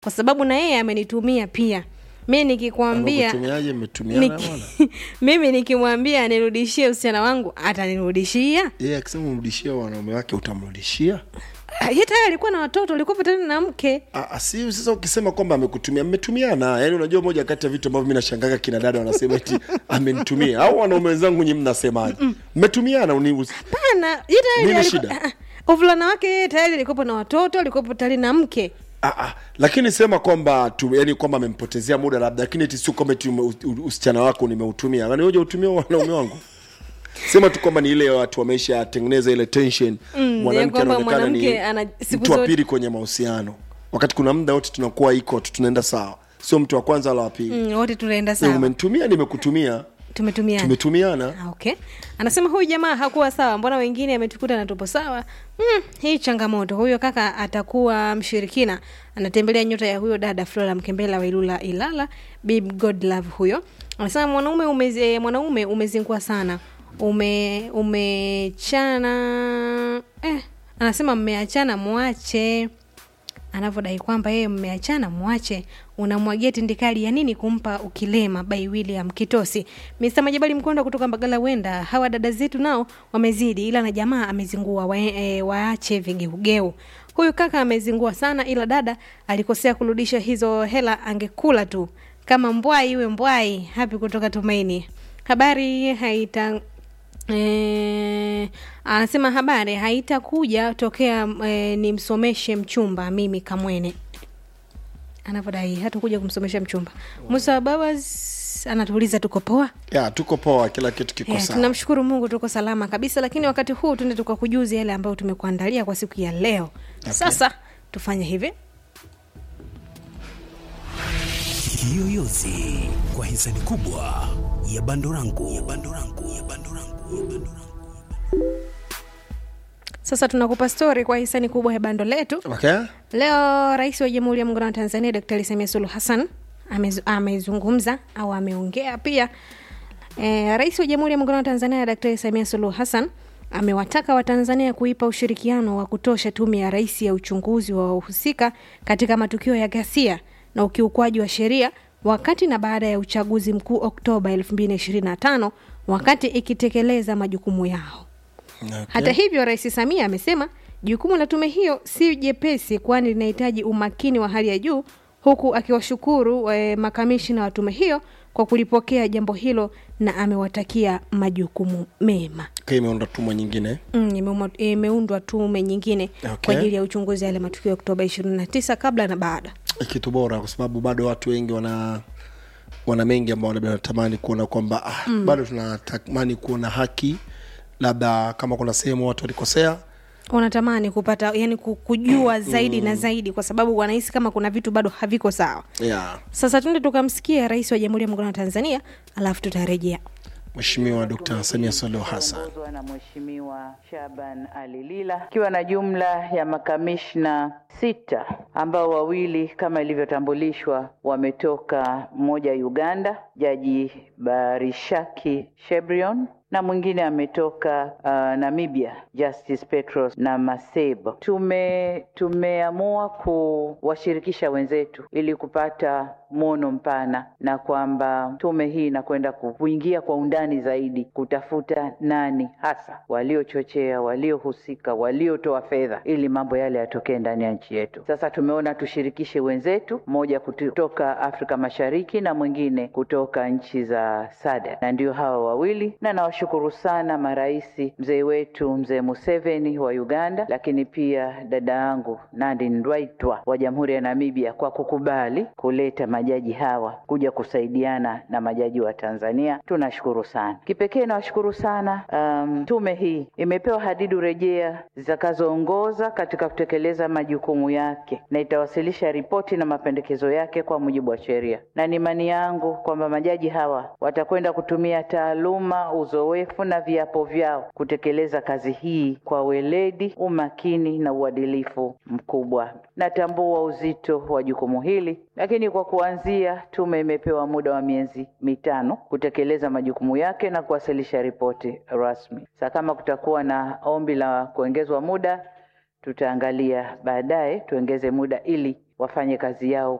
kwa sababu na yeye amenitumia pia mi nikikwambia Amekutumiaje? Mmetumiana niki, bwana? mimi nikimwambia anirudishie usichana wangu atanirudishia Yeye akisema umrudishie wanaume wake utamrudishia? Ah, ye tayari alikuwa na watoto ulikuwa tena na mke Ah, ah, si sasa ukisema kwamba amekutumia mmetumiana yaani unajua moja kati ya vitu ambavyo mi nashangaga kina dada wanasema eti amenitumia au wanaume wenzangu nyi mnasemaje mmetumiana uni usi- pana ye tayari Nini alikuwa- shida? ah, ah, uvulana wake yeye tayari alikuwepo na watoto alikuwepo tayari na mke ah, ah, lakini sema kwamba tu yani kwamba amempotezea muda labda lakini eti sio kwamba eti ume- u- u- usichana wako nimeutumia yani hoja utumia wanaume wangu sema tu kwamba ni ile watu wameisha tengeneza ile tension Mm, mwanamke ya kwamba anaonekana ni mwanamke ana- siku mtu wa zote- pili kwenye mahusiano wakati kuna muda wote tunakuwa iko tu tunaenda sawa sio mtu wa kwanza wala wa pili mm, wote tunaenda Eh, sawa umenitumia nimekutumia tumetumiana tumetumiana Ah, okay anasema huyu jamaa hakuwa sawa mbona wengine ametukuta na tupo sawa hmm, hii changamoto huyo kaka atakuwa mshirikina anatembelea nyota ya huyo dada flora mkembela wa ilula ilala bib godlove huyo anasema mwanaume umeze, mwanaume umezingua sana ume umechana eh, anasema mmeachana mwache anavyodai kwamba yeye mmeachana mwache unamwagia tindikali ya nini kumpa ukilema by william kitosi mr majabali mkonda kutoka mbagala wenda hawa dada zetu nao wamezidi ila na jamaa amezingua wa, e, waache vigeugeu huyu kaka amezingua sana ila dada alikosea kurudisha hizo hela angekula tu kama mbwai iwe mbwai hapi kutoka tumaini habari haita E, anasema habari haitakuja tokea e, nimsomeshe mchumba mimi kamwene anavyodai hatakuja kumsomesha mchumba musa babas anatuuliza tuko poa ya tuko poa kila kitu kiko yeah, sawa tunamshukuru mungu tuko salama kabisa lakini wakati huu tuende tukakujuzi yale ambayo tumekuandalia kwa siku ya leo okay. sasa tufanye hivi Kiyoyozi kwa hisani kubwa ya Bandorangu ya Bandorangu ya Bandorangu ya Bandorangu. sasa tunakupa stori kwa hisani kubwa ya bando letu okay Leo Rais wa Jamhuri ya Muungano wa Tanzania Daktari Samia Suluhu Hassan amez- amezungumza au ameongea pia. E, Rais wa Jamhuri ya Muungano wa Tanzania Daktari Samia Suluhu Hassan amewataka Watanzania kuipa ushirikiano wa kutosha Tume ya Rais ya uchunguzi wa wahusika katika matukio ya ghasia na ukiukwaji wa sheria wakati na baada ya uchaguzi mkuu Oktoba 2025 wakati ikitekeleza majukumu yao. okay. Hata hivyo, Rais Samia amesema jukumu la tume hiyo si jepesi, kwani linahitaji umakini wa hali ya juu, huku akiwashukuru eh, makamishina wa tume hiyo kwa kulipokea jambo hilo na amewatakia majukumu mema. okay, imeunda tumwa nyingine Mm, imeuma- imeundwa tume nyingine Okay. kwa ajili ya uchunguzi wa yale matukio ya Oktoba 29 kabla na baada. kitu bora kwa sababu bado watu wengi wana wana mengi ambao labda wanatamani kuona kwamba ah, mm. bado tunatamani kuona haki labda kama kuna sehemu watu walikosea Wanatamani kupata yani ku- kujua zaidi na zaidi, kwa sababu wanahisi kama kuna vitu bado haviko sawa. yeah. Sasa tuende tukamsikia Rais wa Jamhuri ya Muungano wa Tanzania, alafu tutarejea. mheshimiwa dkt samia suluhu hassan ongozwa na Mheshimiwa Shaban Ali Lila ikiwa na jumla ya makamishna sita ambao wawili kama ilivyotambulishwa wametoka mmoja Uganda, Jaji Barishaki Shebrion na mwingine ametoka uh, Namibia Justice Petros na Masebo. Tume tumeamua kuwashirikisha wenzetu ili kupata mwono mpana na kwamba tume hii inakwenda ku- kuingia kwa undani zaidi kutafuta nani hasa waliochochea, waliohusika, waliotoa fedha ili mambo yale yatokee ndani ya nchi yetu. Sasa tumeona tushirikishe wenzetu, mmoja kutoka Afrika Mashariki na mwingine kutoka nchi za SADC, na ndio hawa wawili, na nawashukuru sana maraisi, mzee wetu mzee Museveni wa Uganda, lakini pia dada yangu Nandi Ndaitwah wa Jamhuri ya Namibia kwa kukubali kuleta majaji hawa kuja kusaidiana na majaji wa Tanzania. Tunashukuru sana. Kipekee nawashukuru sana um, tume hii imepewa hadidu rejea zitakazoongoza katika kutekeleza majukumu yake na itawasilisha ripoti na mapendekezo yake kwa mujibu wa sheria, na ni imani yangu kwamba majaji hawa watakwenda kutumia taaluma, uzoefu na viapo vyao kutekeleza kazi hii kwa weledi, umakini na uadilifu mkubwa. Natambua uzito wa jukumu hili, lakini kwa kuanzia, tume imepewa muda wa miezi mitano kutekeleza majukumu yake na kuwasilisha ripoti rasmi. Sasa kama kutakuwa na ombi la kuongezwa muda, tutaangalia baadaye tuongeze muda ili wafanye kazi yao